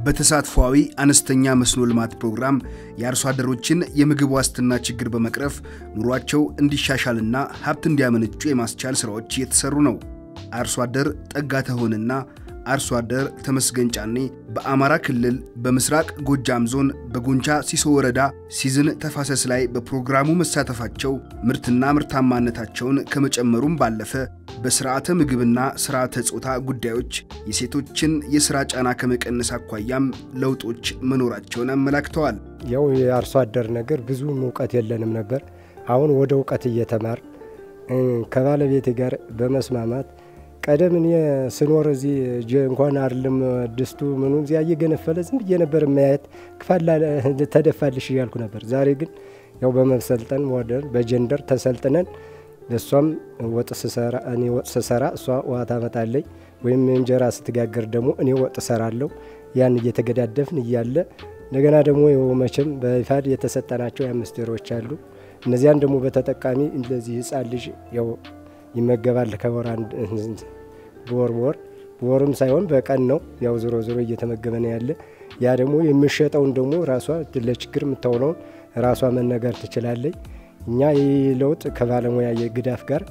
በተሳትፏዊ አነስተኛ መስኖ ልማት ፕሮግራም የአርሶ አደሮችን የምግብ ዋስትና ችግር በመቅረፍ ኑሯቸው እንዲሻሻልና ሀብት እንዲያመነጩ የማስቻል ሥራዎች እየተሰሩ ነው። አርሶ አደር ጠጋ ተሆንና አርሶ አደር ተመስገን ጫኔ በአማራ ክልል በምስራቅ ጎጃም ዞን በጎንቻ ሲሶ ወረዳ ሲዝን ተፋሰስ ላይ በፕሮግራሙ መሳተፋቸው ምርትና ምርታማነታቸውን ከመጨመሩም ባለፈ በስርዓተ ምግብና ስርዓተ ጾታ ጉዳዮች የሴቶችን የሥራ ጫና ከመቀነስ አኳያም ለውጦች መኖራቸውን አመላክተዋል። ያው የአርሶ አደር ነገር ብዙም እውቀት የለንም ነበር። አሁን ወደ እውቀት እየተማር ከባለቤቴ ጋር በመስማማት ቀደም እኔ ስኖር እዚህ እንኳን አይደለም ድስቱ ምኑ እዚያ እየገነፈለ ዝም ብዬ ነበር ማየት ክፋላ ተደፋልሽ እያልኩ ነበር። ዛሬ ግን ያው በመሰልጠን ወደር በጀንደር ተሰልጥነን እሷም ወጥ ስሰራ እኔ ወጥ ስሰራ እሷ ውሃ ታመጣለኝ ወይም እንጀራ ስትጋገር ደግሞ እኔ ወጥ እሰራለሁ። ያን እየተገዳደፍን እያለ እንደገና ደግሞ መቼም በይፋድ የተሰጠናቸው የአምስት ወሮች አሉ። እነዚያን ደግሞ በተጠቃሚ እንደዚህ ህፃን ልጅ ያው ይመገባል ከወር በወር በወር በወርም ሳይሆን በቀን ነው። ያው ዞሮ ዞሮ እየተመገበ ነው ያለ። ያ ደግሞ የሚሸጠውን ደግሞ ራሷ ለችግር የምታውለውን ራሷ መነገር ትችላለች። እኛ ይህ ለውጥ ከባለሙያ የግዳፍ ጋር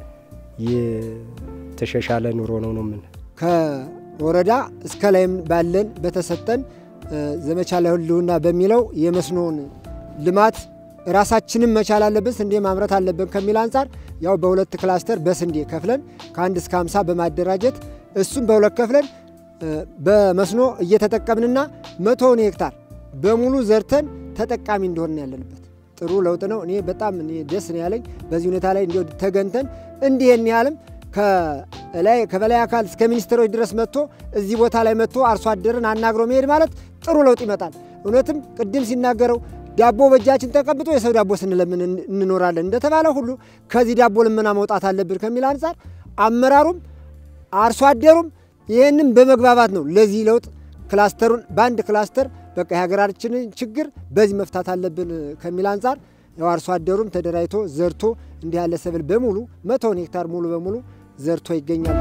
የተሻሻለ ኑሮ ነው ነው ምን ከወረዳ እስከ ላይም ባለን በተሰጠን ዘመቻ ለህልውና በሚለው የመስኖን ልማት ራሳችንም መቻል አለብን፣ ስንዴ ማምረት አለብን ከሚል አንጻር ያው በሁለት ክላስተር በስንዴ ከፍለን ከአንድ እስከ ሃምሳ በማደራጀት እሱም በሁለት ከፍለን በመስኖ እየተጠቀምንና መቶውን ሄክታር በሙሉ ዘርተን ተጠቃሚ እንደሆን ያለንበት ጥሩ ለውጥ ነው። እኔ በጣም እኔ ደስ ነው ያለኝ በዚህ ሁኔታ ላይ እንዲ ተገንተን እንዲህን ያህልም ከበላይ አካል እስከ ሚኒስትሮች ድረስ መጥቶ እዚህ ቦታ ላይ መጥቶ አርሶ አደርን አናግሮ መሄድ ማለት ጥሩ ለውጥ ይመጣል። እውነትም ቅድም ሲናገረው ዳቦ በእጃችን ተቀብጦ የሰው ዳቦ ስንለምን እንኖራለን እንደተባለ ሁሉ ከዚህ ዳቦ ልመና መውጣት አለብን ከሚል አንጻር አመራሩም አርሶ አደሩም ይህንም በመግባባት ነው ለዚህ ለውጥ ክላስተሩን በአንድ ክላስተር በቃ የሀገራችንን ችግር በዚህ መፍታት አለብን ከሚል አንጻር ያው አርሶ አደሩም ተደራጅቶ ዘርቶ እንዲህ ያለ ሰብል በሙሉ መቶውን ሄክታር ሙሉ በሙሉ ዘርቶ ይገኛል።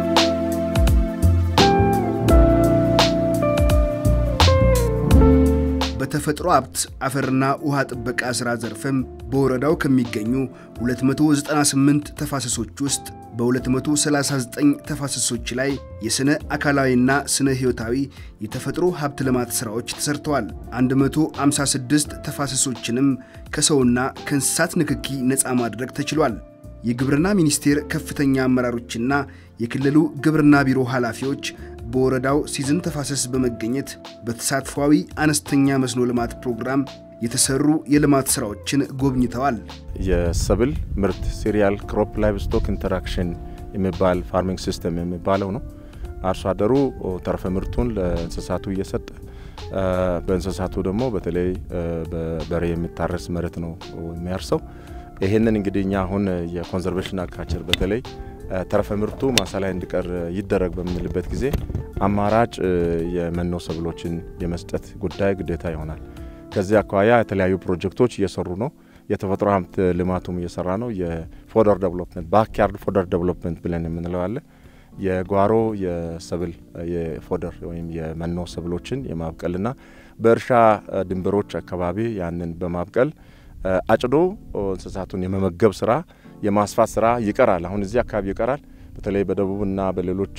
በተፈጥሮ ሀብት አፈርና ውሃ ጥበቃ ሥራ ዘርፍም በወረዳው ከሚገኙ 298 ተፋሰሶች ውስጥ በ239 ተፋሰሶች ላይ የሥነ አካላዊና ስነ ሕይወታዊ የተፈጥሮ ሀብት ልማት ሥራዎች ተሰርተዋል። 156 ተፋሰሶችንም ከሰውና ከእንስሳት ንክኪ ነፃ ማድረግ ተችሏል። የግብርና ሚኒስቴር ከፍተኛ አመራሮችና የክልሉ ግብርና ቢሮ ኃላፊዎች በወረዳው ሲዝን ተፋሰስ በመገኘት በተሳትፏዊ አነስተኛ መስኖ ልማት ፕሮግራም የተሰሩ የልማት ስራዎችን ጎብኝተዋል። የሰብል ምርት ሲሪያል ክሮፕ ላይቭ ስቶክ ኢንተራክሽን የሚባል ፋርሚንግ ሲስተም የሚባለው ነው። አርሶ አደሩ ተረፈ ምርቱን ለእንስሳቱ እየሰጠ በእንስሳቱ ደግሞ በተለይ በበሬ የሚታረስ መሬት ነው የሚያርሰው። ይህንን እንግዲህ እኛ አሁን የኮንዘርቬሽን አግሪካልቸር በተለይ ተረፈ ምርቱ ማሳ ላይ እንዲቀር ይደረግ በምንልበት ጊዜ አማራጭ የመኖ ሰብሎችን የመስጠት ጉዳይ ግዴታ ይሆናል። ከዚህ አኳያ የተለያዩ ፕሮጀክቶች እየሰሩ ነው። የተፈጥሮ ሀብት ልማቱም እየሰራ ነው። የፎደር ዴቨሎፕመንት ባክያርድ ፎደር ዴቨሎፕመንት ብለን የምንለው አለ። የጓሮ የሰብል የፎደር ወይም የመኖ ሰብሎችን የማብቀልና በእርሻ ድንበሮች አካባቢ ያንን በማብቀል አጭዶ እንስሳቱን የመመገብ ስራ የማስፋት ስራ ይቀራል። አሁን እዚህ አካባቢ ይቀራል። በተለይ በደቡብና በሌሎች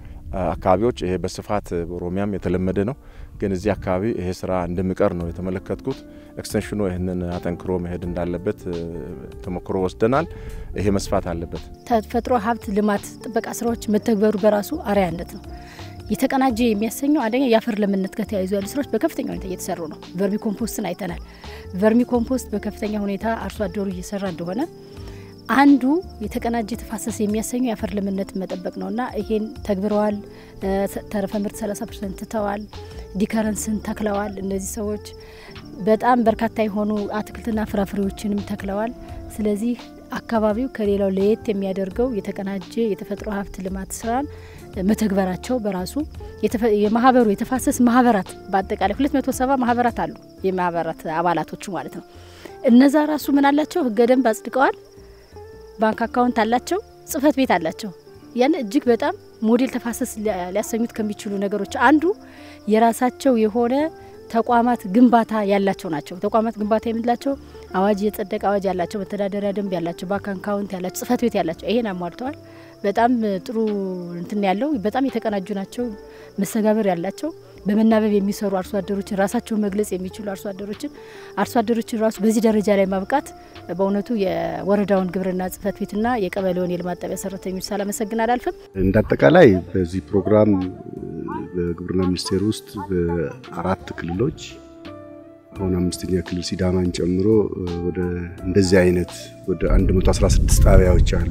አካባቢዎች ይሄ በስፋት በኦሮሚያም የተለመደ ነው። ግን እዚህ አካባቢ ይሄ ስራ እንደሚቀር ነው የተመለከትኩት። ኤክስቴንሽኑ ይህንን አጠንክሮ መሄድ እንዳለበት ተሞክሮ ወስደናል። ይሄ መስፋት አለበት። ተፈጥሮ ሀብት ልማት ጥበቃ ስራዎች መተግበሩ በራሱ አርአያነት ነው። የተቀናጀ የሚያሰኘው አንደኛ የአፈር ለምነት ጋር ተያይዞ ያሉ ስራዎች በከፍተኛ ሁኔታ እየተሰሩ ነው። ቨርሚ ኮምፖስትን አይተናል። ቨርሚ ኮምፖስት በከፍተኛ ሁኔታ አርሶ አደሩ እየሰራ እንደሆነ አንዱ የተቀናጀ ተፋሰስ የሚያሰኘው የአፈር ለምነት መጠበቅ ነውና ይሄን ተግብረዋል። ተረፈ ምርት 30 ፐርሰንት ትተዋል። ዲከረንስን ተክለዋል። እነዚህ ሰዎች በጣም በርካታ የሆኑ አትክልትና ፍራፍሬዎችንም ተክለዋል። ስለዚህ አካባቢው ከሌላው ለየት የሚያደርገው የተቀናጀ የተፈጥሮ ሀብት ልማት ስራን መተግበራቸው በራሱ የማህበሩ የተፋሰስ ማህበራት በአጠቃላይ 270 ማህበራት አሉ። የማህበራት አባላቶቹ ማለት ነው። እነዛ ራሱ ምን አላቸው? ህገ ደንብ አጽድቀዋል። ባንክ አካውንት አላቸው። ጽህፈት ቤት አላቸው። ያን እጅግ በጣም ሞዴል ተፋሰስ ሊያሰኙት ከሚችሉ ነገሮች አንዱ የራሳቸው የሆነ ተቋማት ግንባታ ያላቸው ናቸው። ተቋማት ግንባታ የምንላቸው አዋጅ የጸደቀ አዋጅ ያላቸው፣ መተዳደሪያ ደንብ ያላቸው፣ ባንክ አካውንት ያላቸው፣ ጽህፈት ቤት ያላቸው ይሄን አሟልተዋል። በጣም ጥሩ እንትን ያለው በጣም የተቀናጁ ናቸው። መስተጋብር ያላቸው በመናበብ የሚሰሩ አርሶ አደሮችን ራሳቸውን መግለጽ የሚችሉ አርሶ አደሮችን አርሶ አደሮችን ራሱ በዚህ ደረጃ ላይ ማብቃት በእውነቱ የወረዳውን ግብርና ጽህፈት ቤትና የቀበሌውን የልማት ጣቢያ ሰራተኞች ሳላመሰግን አላልፍም። እንደ አጠቃላይ በዚህ ፕሮግራም በግብርና ሚኒስቴር ውስጥ በአራት ክልሎች አሁን አምስተኛ ክልል ሲዳማን ጨምሮ ወደ እንደዚህ አይነት ወደ 116 ጣቢያዎች አሉ።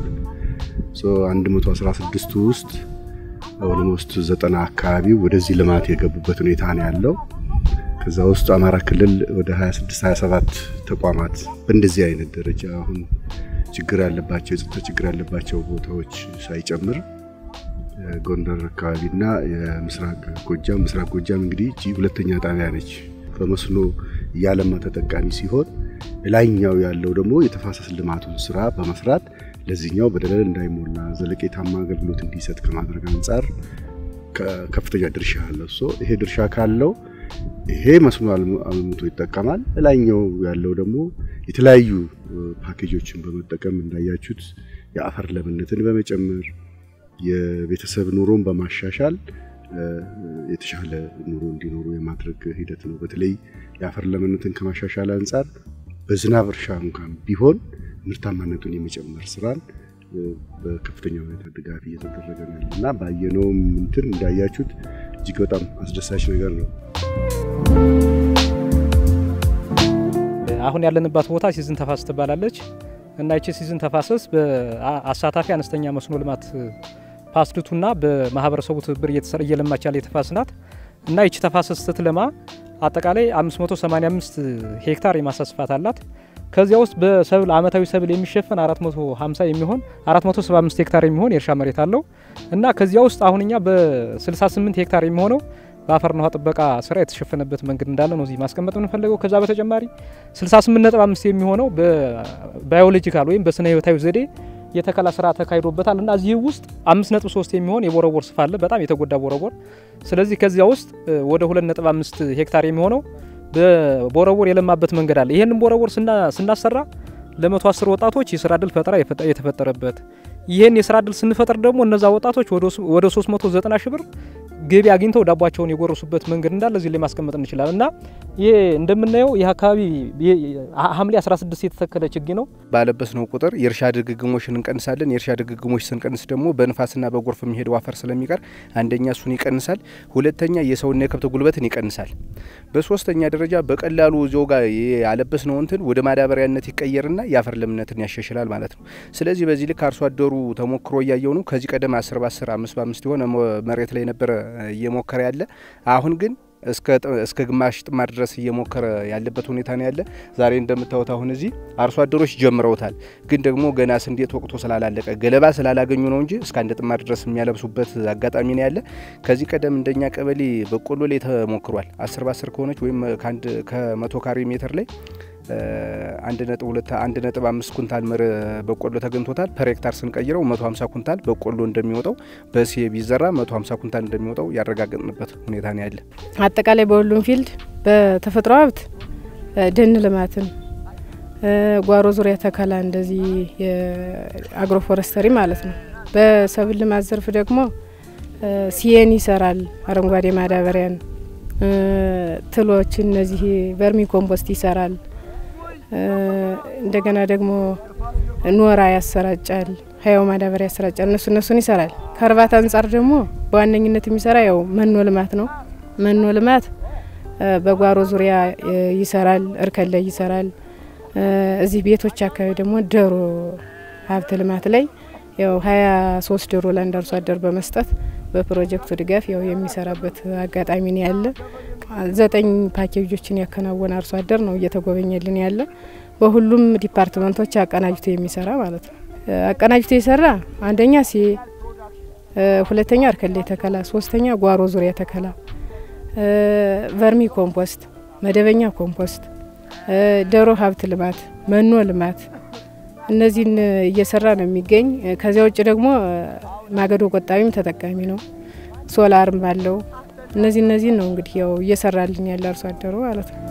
116ቱ ውስጥ ኦልሞስት ዘጠና አካባቢ ወደዚህ ልማት የገቡበት ሁኔታ ነው ያለው። ከዛ ውስጥ አማራ ክልል ወደ 26 27 ተቋማት በእንደዚህ አይነት ደረጃ አሁን ችግር ያለባቸው የጸጥታ ችግር ያለባቸው ቦታዎች ሳይጨምር ጎንደር አካባቢና የምስራቅ ጎጃም ምስራቅ ጎጃም እንግዲህ እቺ ሁለተኛ ጣቢያ ነች። በመስኖ እያለማ ተጠቃሚ ሲሆን ላይኛው ያለው ደግሞ የተፋሰስ ልማቱን ስራ በመስራት ለዚህኛው በደለል እንዳይሞላ ዘለቄታማ አገልግሎት እንዲሰጥ ከማድረግ አንጻር ከፍተኛ ድርሻ አለው። ሶ ይሄ ድርሻ ካለው ይሄ መስኖ አልምቶ ይጠቀማል። ላይኛው ያለው ደግሞ የተለያዩ ፓኬጆችን በመጠቀም እንዳያችሁት የአፈር ለምነትን በመጨመር የቤተሰብ ኑሮን በማሻሻል የተሻለ ኑሮ እንዲኖሩ የማድረግ ሂደት ነው። በተለይ የአፈር ለምነትን ከማሻሻል አንጻር በዝናብ እርሻ እንኳን ቢሆን ምርታማነቱን የመጨመር ስራን በከፍተኛ ሁኔታ ድጋፍ እየተደረገ ነው ያለ እና ባየነውም እንትን እንዳያችሁት እጅግ በጣም አስደሳች ነገር ነው። አሁን ያለንባት ቦታ ሲዝን ተፋሰስ ትባላለች እና ይቺ ሲዝን ተፋሰስ በአሳታፊ አነስተኛ መስኖ ልማት ፓስድቱና በማህበረሰቡ ትብብር እየተሰራ እየለማች ያለ የተፋሰስ ናት እና ይቺ ተፋሰስ ስትለማ አጠቃላይ 585 ሄክታር የማሳ ስፋት አላት። ከዚያ ውስጥ በሰብል አመታዊ ሰብል የሚሸፈን 450 የሚሆን 475 ሄክታር የሚሆን የእርሻ መሬት አለው እና ከዚያ ውስጥ አሁን እኛ በ68 ሄክታር የሚሆነው በአፈርና ውሃ ጥበቃ ስራ የተሸፈነበት መንገድ እንዳለ ነው እዚህ ማስቀመጥ የምንፈልገው። ከዛ በተጨማሪ 68.5 የሚሆነው በባዮሎጂካል ወይም በስነ ህይወታዊ ዘዴ የተከላ ስራ ተካሂዶበታል እና እዚህ ውስጥ 5.3 የሚሆን የቦረቦር ስፋ አለ፣ በጣም የተጎዳ ቦረቦር። ስለዚህ ከዚያ ውስጥ ወደ 2.5 ሄክታር የሚሆነው በቦረቦር የለማበት መንገድ አለ። ይህንን ቦረቦር ስናሰራ ለመቶ አስር ወጣቶች የስራ እድል ፈጠራ የተፈጠረበት ይህን የስራ እድል ስንፈጥር ደግሞ እነዛ ወጣቶች ወደ 390 ሺህ ብር ገቢ አግኝተው ዳቧቸውን የጎረሱበት መንገድ እንዳለ እዚህ ላይ ማስቀመጥ እንችላለን እና ይህ እንደምናየው ይህ አካባቢ ሐምሌ 16 የተተከለ ችግኝ ነው። ባለበስ ነው ቁጥር የእርሻ ድግግሞሽን እንቀንሳለን። የእርሻ ድግግሞሽ ስንቀንስ ደግሞ በንፋስና በጎርፍ የሚሄደው አፈር ስለሚቀር አንደኛ እሱን ይቀንሳል፣ ሁለተኛ የሰውና የከብት ጉልበትን ይቀንሳል። በሶስተኛ ደረጃ በቀላሉ እዚያው ጋር ያለበስ ነው እንትን ወደ ማዳበሪያነት ይቀየርና የአፈር ለምነትን ያሻሽላል ማለት ነው። ስለዚህ በዚህ ልክ አርሶ አደሩ ተሞክሮ እያየው ነው። ከዚህ ቀደም አስር በአስር አምስት በአምስት የሆነ መሬት ላይ ነበረ እየሞከረ ያለ አሁን ግን እስከ ግማሽ ጥማድ ድረስ እየሞከረ ያለበት ሁኔታ ነው ያለ። ዛሬ እንደምታዩት አሁን እዚህ አርሶ አደሮች ጀምረውታል። ግን ደግሞ ገና ስንዴ ወቅቶ ስላላለቀ ገለባ ስላላገኙ ነው እንጂ እስከ አንድ ጥማድ ድረስ የሚያለብሱበት አጋጣሚ ነው ያለ። ከዚህ ቀደም እንደኛ ቀበሌ በቆሎ ላይ ተሞክሯል። አስር በአስር ከሆነች ወይም ከመቶ ካሬ ሜትር ላይ አንድ ነጥብ ሁለት አንድ ነጥብ አምስት ኩንታል ምር በቆሎ ተገኝቶታል። ፐር ሄክታር ስንቀይረው መቶ ሀምሳ ኩንታል በቆሎ እንደሚወጣው በሴ ቢዘራ መቶ ሀምሳ ኩንታል እንደሚወጣው ያረጋገጥንበት ሁኔታ ነው ያለ። አጠቃላይ በሁሉም ፊልድ በተፈጥሮ ሀብት ደን ልማትን፣ ጓሮ ዙሪያ ተከላ እንደዚህ የአግሮ ፎረስተሪ ማለት ነው። በሰብል ልማት ዘርፍ ደግሞ ሲኤን ይሰራል፣ አረንጓዴ ማዳበሪያን ትሎች እነዚህ ቨርሚ ኮምፖስት ይሰራል። እንደገና ደግሞ ኖራ ያሰራጫል፣ ሀያው ማዳበሪያ ያሰራጫል። እነሱ እነሱን ይሰራል። ከእርባታ አንጻር ደግሞ በዋነኝነት የሚሰራ ያው መኖ ልማት ነው። መኖ ልማት በጓሮ ዙሪያ ይሰራል፣ እርከን ላይ ይሰራል። እዚህ ቤቶች አካባቢ ደግሞ ዶሮ ሀብት ልማት ላይ ያው ሀያ ሶስት ዶሮ ለአንድ አርሶ አደር በመስጠት በፕሮጀክቱ ድጋፍ ያው የሚሰራበት አጋጣሚ ነው ያለ። ዘጠኝ ፓኬጆችን ያከናወነ አርሶ አደር ነው እየተጎበኘልን ያለ። በሁሉም ዲፓርትመንቶች አቀናጅቶ የሚሰራ ማለት ነው። አቀናጅቶ የሰራ አንደኛ ሲ፣ ሁለተኛ እርከሌ ተከላ፣ ሶስተኛ ጓሮ ዙሪያ ተከላ፣ ቨርሚ ኮምፖስት፣ መደበኛ ኮምፖስት፣ ዶሮ ሀብት ልማት፣ መኖ ልማት እነዚህን እየሰራ ነው የሚገኝ። ከዚያ ውጭ ደግሞ ማገዶ ቆጣቢም ተጠቃሚ ነው። ሶላርም ባለው እነዚህ እነዚህ ነው እንግዲህ ያው እየሰራልኝ ያለ አርሶ አደሩ ማለት ነው።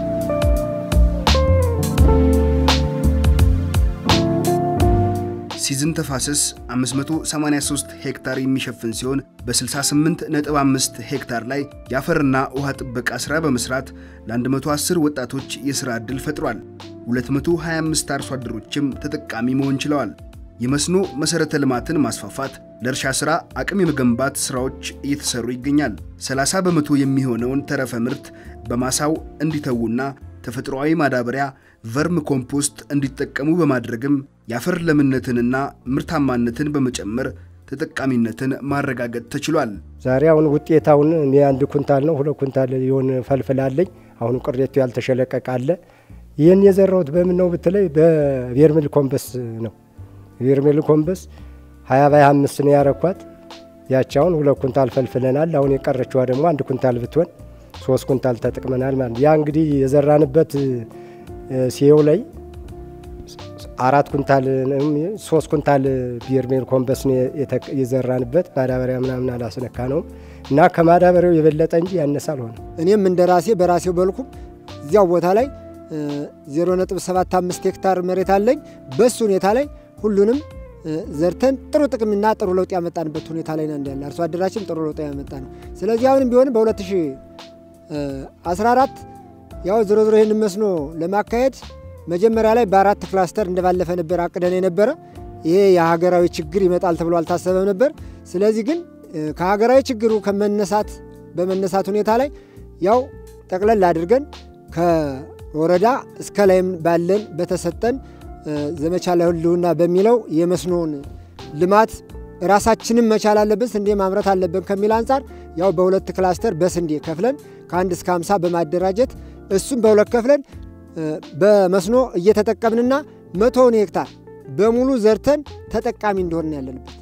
ሲዝን ተፋሰስ 583 ሄክታር የሚሸፍን ሲሆን በ68.5 ሄክታር ላይ የአፈርና ውሃ ጥበቃ ሥራ በመስራት ለ110 ወጣቶች የሥራ ዕድል ፈጥሯል። 225 አርሶ አደሮችም ተጠቃሚ መሆን ችለዋል። የመስኖ መሠረተ ልማትን ማስፋፋት፣ ለእርሻ ሥራ አቅም የመገንባት ሥራዎች እየተሰሩ ይገኛል። 30 በመቶ የሚሆነውን ተረፈ ምርት በማሳው እንዲተዉና ተፈጥሯዊ ማዳበሪያ ቨርም ኮምፖስት እንዲጠቀሙ በማድረግም የአፈር ለምነትንና ምርታማነትን በመጨመር ተጠቃሚነትን ማረጋገጥ ተችሏል። ዛሬ አሁን ውጤታውን እኔ አንድ ኩንታል ነው ሁለት ኩንታል የሆን ፈልፍላለኝ። አሁን ቅሬቱ ያልተሸለቀቀ አለ። ይህን የዘራሁት በምን ነው ብትለይ በቬርሚል ኮምበስ ነው። ቬርሚል ኮምበስ ሀያ ባይ አምስት ነው ያረኳት። ያቺ አሁን ሁለት ኩንታል ፈልፍለናል። አሁን የቀረችዋ ደግሞ አንድ ኩንታል ብትሆን ሶስት ኩንታል ተጠቅመናል ማለት ያ እንግዲህ የዘራንበት ሲየው ላይ አራት ኩንታል ሶስት ኩንታል ቢርሜል ኮምበስ የዘራንበት ማዳበሪያ ምናምን አላስነካ ነው እና ከማዳበሪያው የበለጠ እንጂ ያነሰ አልሆነ። እኔም እንደ ራሴ በራሴው በልኩ እዚያው ቦታ ላይ 0.75 ሄክታር መሬት አለኝ። በሱ ሁኔታ ላይ ሁሉንም ዘርተን ጥሩ ጥቅምና ጥሩ ለውጥ ያመጣንበት ሁኔታ ላይ ነው እንዳለ አርሶ አደራችን ጥሩ ለውጥ ያመጣ ነው። ስለዚህ አሁንም ቢሆንም በ2014 ያው ዞሮ ዞሮ ይህን መስኖ ለማካሄድ መጀመሪያ ላይ በአራት ክላስተር እንደባለፈ ነበር አቅደን የነበረ። ይሄ የሀገራዊ ችግር ይመጣል ተብሎ አልታሰበም ነበር። ስለዚህ ግን ከሀገራዊ ችግሩ ከመነሳት በመነሳት ሁኔታ ላይ ያው ጠቅለል አድርገን ከወረዳ እስከ ላይም ባለን በተሰጠን ዘመቻ ለህልውና በሚለው የመስኖን ልማት ራሳችንም መቻል አለብን፣ ስንዴ ማምረት አለብን ከሚል አንጻር ያው በሁለት ክላስተር በስንዴ ከፍለን ከአንድ እስከ 50 በማደራጀት እሱም በሁለት ከፍለን በመስኖ እየተጠቀምንና መቶውን ሄክታር በሙሉ ዘርተን ተጠቃሚ እንደሆን ያለንበት።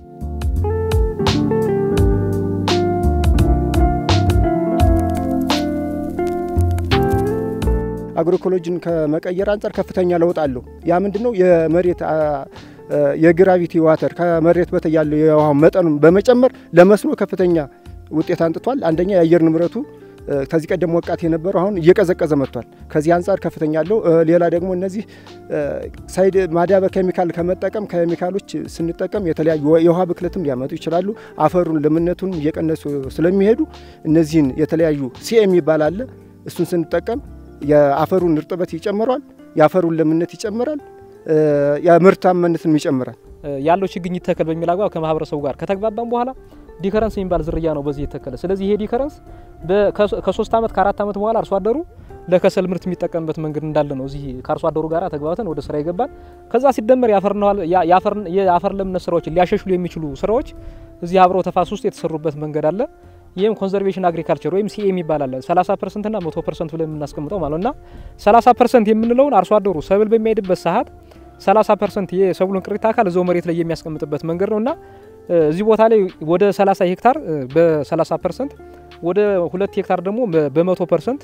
አግሮኢኮሎጂን ከመቀየር አንጻር ከፍተኛ ለውጥ አለው። ያ ምንድን ነው? የመሬት የግራቪቲ ዋተር ከመሬት በታይ ያለው የውሃ መጠኑን በመጨመር ለመስኖ ከፍተኛ ውጤት አንጥቷል። አንደኛ የአየር ንብረቱ ከዚህ ቀደም ሞቃት የነበረው አሁን እየቀዘቀዘ መጥቷል። ከዚህ አንጻር ከፍተኛ አለው። ሌላ ደግሞ እነዚህ ሳይድ ማዳበሪያ ኬሚካል ከመጠቀም ኬሚካሎች ስንጠቀም የተለያዩ የውሃ ብክለትም ሊያመጡ ይችላሉ። አፈሩን ለምነቱን እየቀነሱ ስለሚሄዱ እነዚህን የተለያዩ ሲኤ የሚባል አለ። እሱን ስንጠቀም የአፈሩን እርጥበት ይጨምረዋል፣ የአፈሩን ለምነት ይጨምራል፣ የምርታማነትን ይጨምራል። ያለው ችግኝ ይተከል በሚል አግባብ ከማህበረሰቡ ጋር ከተግባባን በኋላ ዲከረንስ የሚባል ዝርያ ነው በዚህ የተከለ። ስለዚህ ይሄ ዲከረንስ ከሶስት ዓመት ከአራት ዓመት በኋላ አርሶ አደሩ ለከሰል ምርት የሚጠቀምበት መንገድ እንዳለ ነው። እዚህ ከአርሶ አደሩ ጋር ተግባብተን ወደ ስራ ይገባል። ከዛ ሲደመር የአፈር ለምነት ስራዎችን ሊያሻሽሉ የሚችሉ ስራዎች እዚህ አብረው ተፋሰስ ውስጥ የተሰሩበት መንገድ አለ። ይህም ኮንዘርቬሽን አግሪካልቸር ወይም ሲኤ የሚባል አለ። 30 ፐርሰንት ና 100 ፐርሰንት ብለን የምናስቀምጠው ማለት እና 30 ፐርሰንት የምንለውን አርሶ አደሩ ሰብል በሚሄድበት ሰዓት 30 ፐርሰንት የሰብሉን ቅሪተ አካል እዛው መሬት ላይ የሚያስቀምጥበት መንገድ ነው እና እዚህ ቦታ ላይ ወደ 30 ሄክታር በ30 ፐርሰንት ወደ ሁለት ሄክታር ደግሞ በመቶ ፐርሰንት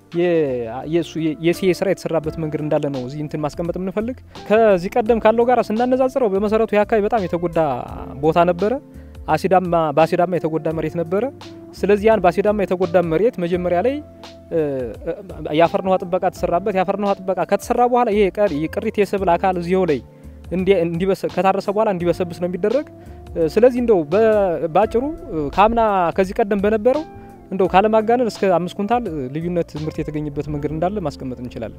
የሲኤ ስራ የተሰራበት መንገድ እንዳለ ነው እዚህ እንትን ማስቀመጥ የምንፈልግ። ከዚህ ቀደም ካለው ጋር ስናነጻጽረው በመሰረቱ ይህ አካባቢ በጣም የተጎዳ ቦታ ነበረ። አሲዳማ በአሲዳማ የተጎዳ መሬት ነበረ። ስለዚህ ያን በአሲዳማ የተጎዳ መሬት መጀመሪያ ላይ የአፈርና ውሃ ጥበቃ ተሰራበት። የአፈርና ውሃ ጥበቃ ከተሰራ በኋላ ይሄ ቅሪት የሰብል አካል እዚሁ ላይ ከታረሰ በኋላ እንዲበሰብስ ነው የሚደረግ። ስለዚህ እንደው በአጭሩ ከአምና ከዚህ ቀደም በነበረው እንደው ካለማጋነን እስከ አምስት ኩንታል ልዩነት ምርት የተገኘበት መንገድ እንዳለ ማስቀመጥ እንችላለን።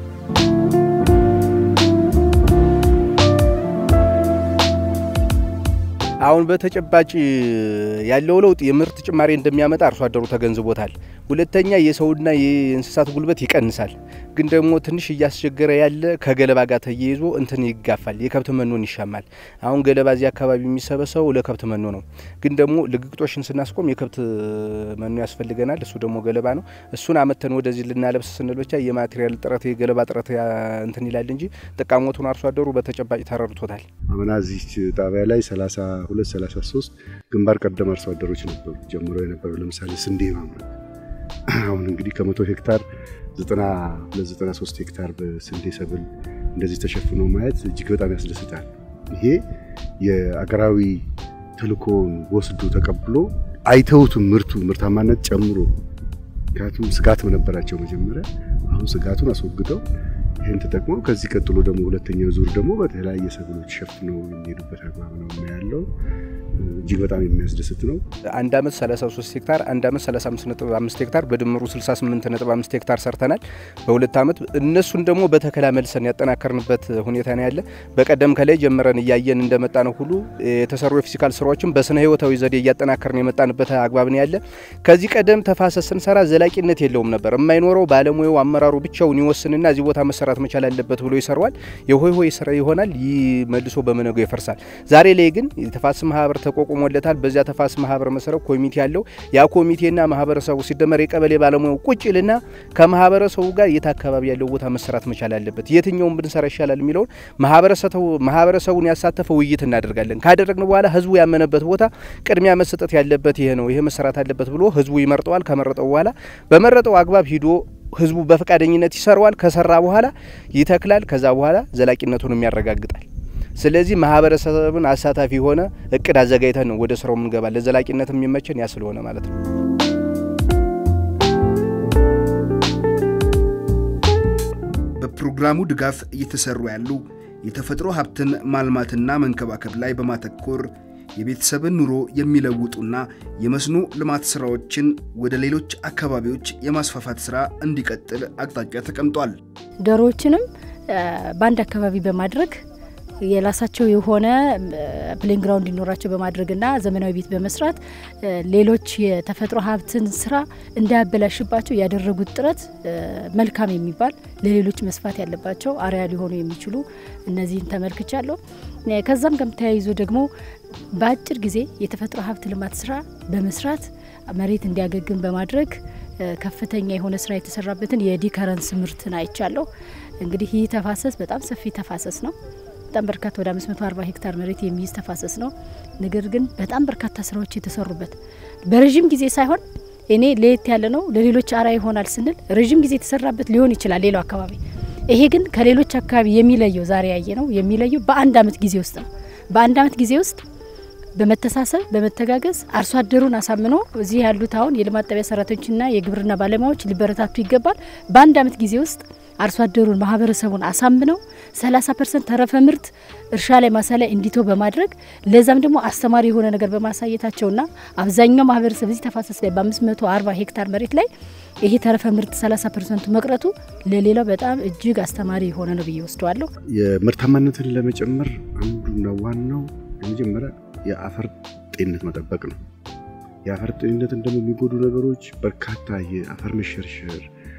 አሁን በተጨባጭ ያለው ለውጥ የምርት ጭማሪ እንደሚያመጣ አርሶ አደሩ ተገንዝቦታል። ሁለተኛ የሰውና የእንስሳት ጉልበት ይቀንሳል። ግን ደግሞ ትንሽ እያስቸገረ ያለ ከገለባ ጋር ተያይዞ እንትን ይጋፋል፣ የከብት መኖን ይሻማል። አሁን ገለባ እዚህ አካባቢ የሚሰበሰበው ለከብት መኖ ነው። ግን ደግሞ ልግግጦሽን ስናስቆም የከብት መኖ ያስፈልገናል። እሱ ደግሞ ገለባ ነው። እሱን አመተን ወደዚህ ልናለብስ ስንል ብቻ የማቴሪያል ጥረት የገለባ ጥረት እንትን ይላል እንጂ ጥቃሞቱን አርሶ አደሩ በተጨባጭ ተረድቶታል። አምና እዚህ ጣቢያ ላይ 32 33 ግንባር ቀደም አርሶ አደሮች ነበሩ ጀምሮ የነበሩ ለምሳሌ ስንዴ ማምረት አሁን እንግዲህ ከመቶ ሄክታር 92 93 ሄክታር በስንዴ ሰብል እንደዚህ ተሸፍኖ ማየት እጅግ በጣም ያስደስታል። ይሄ የአገራዊ ተልእኮውን ወስዶ ተቀብሎ አይተውትም ምርቱ ምርታማነት ጨምሮ ምክንያቱም ስጋት ነበራቸው መጀመሪያ። አሁን ስጋቱን አስወግደው ይህን ተጠቅመው ከዚህ ቀጥሎ ደግሞ ሁለተኛው ዙር ደግሞ በተለያየ ሰብሎች ሸፍነው የሚሄዱበት አግባብ ነው ያለው። እጅግ በጣም የሚያስደስት ነው። አንድ አመት 33 ሄክታር አንድ አመት 35.5 ሄክታር በድምሩ 68.5 ሄክታር ሰርተናል በሁለት አመት። እነሱን ደግሞ በተከላ መልሰን ያጠናከርንበት ሁኔታ ነው ያለ። በቀደም ከላይ ጀምረን እያየን እንደመጣ ነው ሁሉ የተሰሩ የፊዚካል ስራዎችን በስነ ህይወታዊ ዘዴ እያጠናከርን የመጣንበት አግባብ ነው ያለ። ከዚህ ቀደም ተፋሰስ ስንሰራ ዘላቂነት የለውም ነበር። የማይኖረው ባለሙያው አመራሩ ብቻውን ይወስንና እዚህ ቦታ መሰራት መቻል አለበት ብሎ ይሰራዋል። የሆይ ሆይ ስራ ይሆናል፣ መልሶ በመነገው ይፈርሳል። ዛሬ ላይ ግን የተፋሰስ ማህበር ተቋቁሞለታል። በዚያ ተፋሰስ ማህበር መሰረት ኮሚቴ ያለው ያ ኮሚቴና ማህበረሰቡ ሲደመር የቀበሌ ባለሙያው ቁጭ ልና ከማህበረሰቡ ጋር የት አካባቢ ያለው ቦታ መሰራት መቻል አለበት፣ የትኛውን ብንሰራ ይሻላል የሚለውን ማህበረሰቡን ያሳተፈ ውይይት እናደርጋለን። ካደረግን በኋላ ህዝቡ ያመነበት ቦታ ቅድሚያ መሰጠት ያለበት ይሄ ነው፣ ይሄ መሰራት አለበት ብሎ ህዝቡ ይመርጠዋል። ከመረጠው በኋላ በመረጠው አግባብ ሂዶ ህዝቡ በፈቃደኝነት ይሰራዋል። ከሰራ በኋላ ይተክላል። ከዛ በኋላ ዘላቂነቱንም ያረጋግጣል። ስለዚህ ማህበረሰብን አሳታፊ የሆነ እቅድ አዘጋጅተን ነው ወደ ስራው የምንገባ። ለዘላቂነት የሚመቸን ያ ስለሆነ ማለት ነው። በፕሮግራሙ ድጋፍ እየተሰሩ ያሉ የተፈጥሮ ሀብትን ማልማትና መንከባከብ ላይ በማተኮር የቤተሰብን ኑሮ የሚለውጡና የመስኖ ልማት ስራዎችን ወደ ሌሎች አካባቢዎች የማስፋፋት ስራ እንዲቀጥል አቅጣጫ ተቀምጧል። ዶሮዎችንም በአንድ አካባቢ በማድረግ የራሳቸው የሆነ ፕሌን ግራውንድ እንዲኖራቸው በማድረግና ዘመናዊ ቤት በመስራት ሌሎች የተፈጥሮ ሀብትን ስራ እንዳያበላሽባቸው ያደረጉት ጥረት መልካም የሚባል ለሌሎች መስፋት ያለባቸው አርያ ሊሆኑ የሚችሉ እነዚህን ተመልክቻለሁ። ከዛም ጋር ተያይዞ ደግሞ በአጭር ጊዜ የተፈጥሮ ሀብት ልማት ስራ በመስራት መሬት እንዲያገግም በማድረግ ከፍተኛ የሆነ ስራ የተሰራበትን የዲከረንስ ምርትን አይቻለሁ። እንግዲህ ይህ ተፋሰስ በጣም ሰፊ ተፋሰስ ነው። በጣም በርካታ ወደ 540 ሄክታር መሬት የሚይዝ ተፋሰስ ነው። ነገር ግን በጣም በርካታ ስራዎች የተሰሩበት በረዥም ጊዜ ሳይሆን እኔ ለየት ያለ ነው ለሌሎች አርአያ ይሆናል ስንል ረዥም ጊዜ የተሰራበት ሊሆን ይችላል ሌላው አካባቢ። ይሄ ግን ከሌሎች አካባቢ የሚለየው ዛሬ ያየ ነው የሚለየው በአንድ አመት ጊዜ ውስጥ ነው። በአንድ አመት ጊዜ ውስጥ በመተሳሰብ በመተጋገዝ አርሶ አደሩን አሳምኖ እዚህ ያሉት አሁን የልማት ጣቢያ ሰራተኞችና የግብርና ባለሙያዎች ሊበረታቱ ይገባል። በአንድ አመት ጊዜ ውስጥ አርሶ አደሩን ማህበረሰቡን አሳምነው 30 ፐርሰንት ተረፈ ምርት እርሻ ላይ ማሳ ላይ እንዲቶ በማድረግ ለዛም ደግሞ አስተማሪ የሆነ ነገር በማሳየታቸውና አብዛኛው ማህበረሰብ እዚህ ተፋሰስ ላይ በ540 ሄክታር መሬት ላይ ይሄ ተረፈ ምርት 30 ፐርሰንቱ መቅረቱ ለሌላው በጣም እጅግ አስተማሪ የሆነ ነው ብዬ ወስደዋለሁ። የምርታማነትን ለመጨመር አንዱና ዋናው የመጀመሪያ የአፈር ጤንነት መጠበቅ ነው። የአፈር ጤንነትን ደግሞ የሚጎዱ ነገሮች በርካታ የአፈር መሸርሸር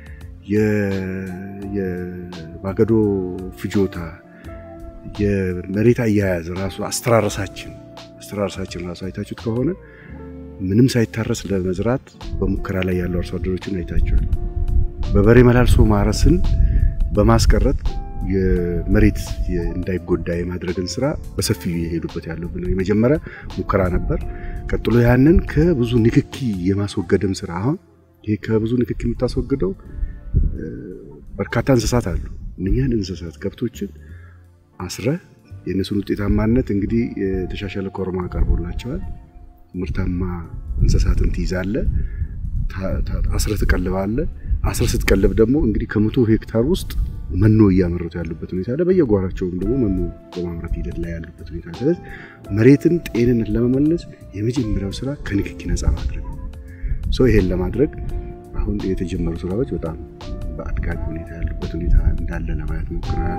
የማገዶ ፍጆታ፣ የመሬት አያያዝ ራሱ አስተራረሳችን አስተራረሳችን ራሱ አይታችሁት ከሆነ ምንም ሳይታረስ ለመዝራት በሙከራ ላይ ያሉ አርሶ አደሮችን አይታችኋል። በበሬ መላልሶ ማረስን በማስቀረት የመሬት እንዳይጎዳ የማድረግን ስራ በሰፊው የሄዱበት ያለው የመጀመሪያ ሙከራ ነበር። ቀጥሎ ያንን ከብዙ ንክኪ የማስወገድም ስራ አሁን ይሄ ከብዙ ንክኪ የምታስወግደው በርካታ እንስሳት አሉ። እነኛን እንስሳት ከብቶችን አስረ የእነሱን ውጤታማነት እንግዲህ የተሻሻለ ኮርማ ቀርቦላቸዋል። ምርታማ እንስሳትን ትይዛለ፣ አስረ ትቀልባለ። አስረ ስትቀልብ ደግሞ እንግዲህ ከመቶ ሄክታር ውስጥ መኖ እያመረቱ ያሉበት ሁኔታ አለ። በየጓራቸውም ደግሞ መኖ በማምረት ሂደት ላይ ያሉበት ሁኔታ። ስለዚህ መሬትን ጤንነት ለመመለስ የመጀመሪያው ስራ ከንክኪ ነፃ ማድረግ ሰው ይሄን ለማድረግ አሁን የተጀመሩ ስራዎች በጣም በአድጋጊ ሁኔታ ያሉበት ሁኔታ እንዳለ ለማየት ሞክረናል።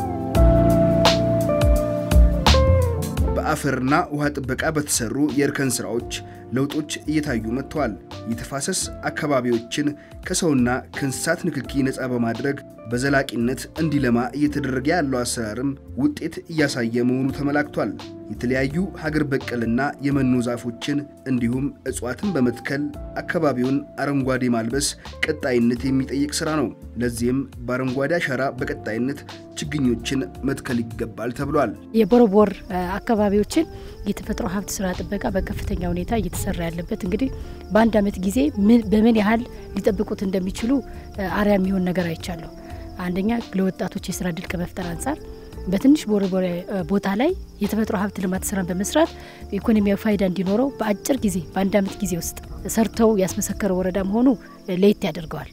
በአፈርና ውሃ ጥበቃ በተሰሩ የእርከን ስራዎች ለውጦች እየታዩ መጥተዋል። የተፋሰስ አካባቢዎችን ከሰውና ከእንስሳት ንክኪ ነፃ በማድረግ በዘላቂነት እንዲለማ እየተደረገ ያለው አሰራርም ውጤት እያሳየ መሆኑ ተመላክቷል። የተለያዩ ሀገር በቀልና የመኖ ዛፎችን እንዲሁም እጽዋትን በመትከል አካባቢውን አረንጓዴ ማልበስ ቀጣይነት የሚጠይቅ ስራ ነው። ለዚህም በአረንጓዴ አሻራ በቀጣይነት ችግኞችን መትከል ይገባል ተብሏል። የቦረቦር አካባቢዎችን የተፈጥሮ ሀብት ስራ ጥበቃ በከፍተኛ ሁኔታ እየተሰራ ያለበት እንግዲህ በአንድ አመት ጊዜ በምን ያህል ሊጠብቁት እንደሚችሉ አርያ የሚሆን ነገር አይቻለሁ። አንደኛ ለወጣቶች የስራ እድል ከመፍጠር አንጻር በትንሽ ቦረቦሬ ቦታ ላይ የተፈጥሮ ሀብት ልማት ስራን በመስራት ኢኮኖሚያዊ ፋይዳ እንዲኖረው በአጭር ጊዜ በአንድ አመት ጊዜ ውስጥ ሰርተው ያስመሰከረ ወረዳ መሆኑ ለየት ያደርገዋል።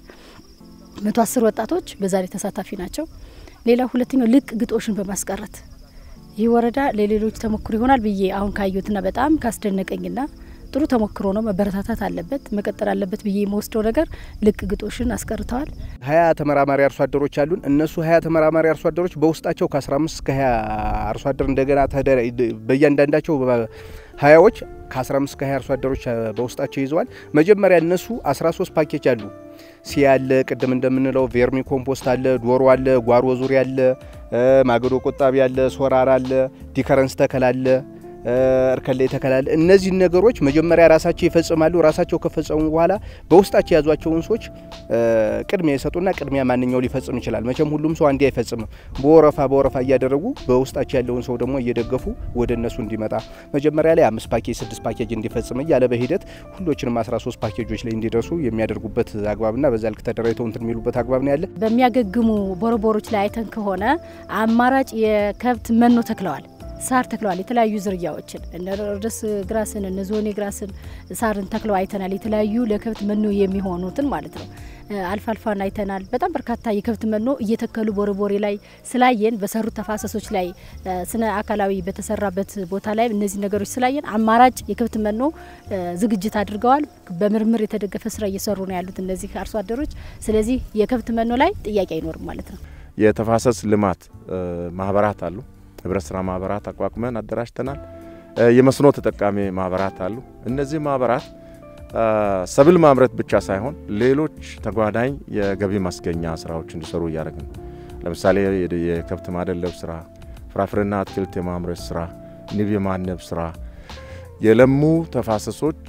መቶ አስር ወጣቶች በዛሬ ተሳታፊ ናቸው። ሌላው ሁለተኛው ልቅ ግጦሽን በማስቀረት ይህ ወረዳ ለሌሎች ተሞክሮ ይሆናል ብዬ አሁን ካየሁትና በጣም ካስደነቀኝና ጥሩ ተሞክሮ ነው። መበረታታት አለበት፣ መቀጠል አለበት ብዬ የመወስደው ነገር ልቅ ግጦሽን አስቀርተዋል። ሀያ ተመራማሪ አርሶ አደሮች አሉን። እነሱ ሀያ ተመራማሪ አርሶ አደሮች በውስጣቸው ከ15 እስከ 20 አርሶ አደር እንደገና በእያንዳንዳቸው ሀያዎች ከ15 እስከ 20 አርሶ አደሮች በውስጣቸው ይዘዋል። መጀመሪያ እነሱ 13 ፓኬጅ አሉ። ሲ አለ፣ ቅድም እንደምንለው ቬርሚ ኮምፖስት አለ፣ ዶሮ አለ፣ ጓሮ ዙሪያ አለ፣ ማገዶ ቆጣቢ አለ፣ ሶራር አለ፣ ዲከረንስ ተከል አለ እርከን ላይ ተከላል። እነዚህን ነገሮች መጀመሪያ ራሳቸው ይፈጽማሉ። ራሳቸው ከፈጸሙ በኋላ በውስጣቸው የያዟቸውን ሰዎች ቅድሚያ የሰጡና ቅድሚያ ማንኛው ሊፈጽም ይችላል። መቼም ሁሉም ሰው አንዴ አይፈጽምም። በወረፋ በወረፋ እያደረጉ በውስጣቸው ያለውን ሰው ደግሞ እየደገፉ ወደ እነሱ እንዲመጣ መጀመሪያ ላይ አምስት ፓኬጅ ስድስት ፓኬጅ እንዲፈጽም እያለ በሂደት ሁሎችንም አስራ ሶስት ፓኬጆች ላይ እንዲደርሱ የሚያደርጉበት አግባብና በዛ ልክ ተደራጅተው እንትን የሚሉበት አግባብ ነው ያለ። በሚያገግሙ ቦረቦሮች ላይ አይተን ከሆነ አማራጭ የከብት መኖ ተክለዋል። ሳር ተክለዋል። የተለያዩ ዝርያዎችን እነ ሮደስ ግራስን እነ ዞኔ ግራስን ሳርን ተክለው አይተናል። የተለያዩ ለከብት መኖ የሚሆኑትን ማለት ነው። አልፋልፋን አይተናል። በጣም በርካታ የከብት መኖ እየተከሉ ቦረቦሬ ላይ ስላየን በሰሩት ተፋሰሶች ላይ ስነ አካላዊ በተሰራበት ቦታ ላይ እነዚህ ነገሮች ስላየን አማራጭ የከብት መኖ ዝግጅት አድርገዋል። በምርምር የተደገፈ ስራ እየሰሩ ነው ያሉት እነዚህ አርሶ አደሮች። ስለዚህ የከብት መኖ ላይ ጥያቄ አይኖርም ማለት ነው። የተፋሰስ ልማት ማህበራት አሉ። ህብረት ስራ ማህበራት አቋቁመን አደራጅተናል። የመስኖ ተጠቃሚ ማህበራት አሉ። እነዚህ ማህበራት ሰብል ማምረት ብቻ ሳይሆን ሌሎች ተጓዳኝ የገቢ ማስገኛ ስራዎች እንዲሰሩ እያደረግን ነው። ለምሳሌ የከብት ማደለብ ስራ፣ ፍራፍሬና አትክልት የማምረት ስራ፣ ንብ የማነብ ስራ፣ የለሙ ተፋሰሶች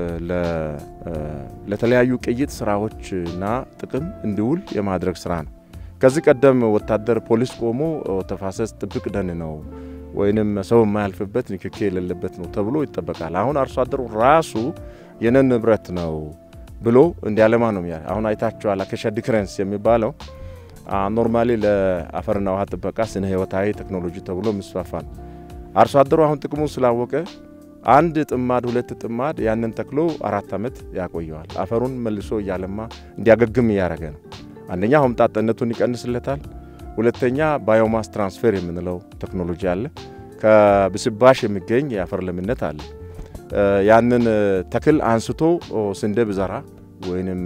ለተለያዩ ቅይጥ ስራዎችና ጥቅም እንዲውል የማድረግ ስራ ነው። ከዚህ ቀደም ወታደር ፖሊስ ቆሞ ተፋሰስ ጥብቅ ደን ነው ወይንም ሰው የማያልፍበት ንክኬ የሌለበት ነው ተብሎ ይጠበቃል። አሁን አርሶ አደሩ ራሱ የነን ንብረት ነው ብሎ እንዲያለማ ነው። አሁን አይታችኋል። አኬሻ ዲክረንስ የሚባለው ኖርማሊ ለአፈርና ውሃ ጥበቃ ስነ ህይወታዊ ቴክኖሎጂ ተብሎ የሚስፋፋ ነው። አርሶ አደሩ አሁን ጥቅሙ ስላወቀ አንድ ጥማድ ሁለት ጥማድ ያንን ተክሎ አራት ዓመት ያቆየዋል። አፈሩን መልሶ እያለማ እንዲያገግም እያደረገ ነው። አንደኛ ሆምጣጠነቱን ይቀንስለታል። ሁለተኛ ባዮማስ ትራንስፌር የምንለው ቴክኖሎጂ አለ። ከብስባሽ የሚገኝ የአፈር ለምነት አለ። ያንን ተክል አንስቶ ስንዴ ብዘራ ወይንም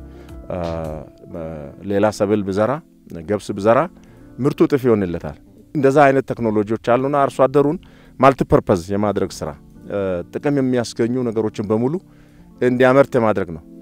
ሌላ ሰብል ብዘራ ገብስ ብዘራ ምርቱ እጥፍ ይሆንለታል። እንደዛ አይነት ቴክኖሎጂዎች አሉና አርሶ አደሩን ማልቲፐርፐዝ የማድረግ ስራ ጥቅም የሚያስገኙ ነገሮችን በሙሉ እንዲያመርት የማድረግ ነው።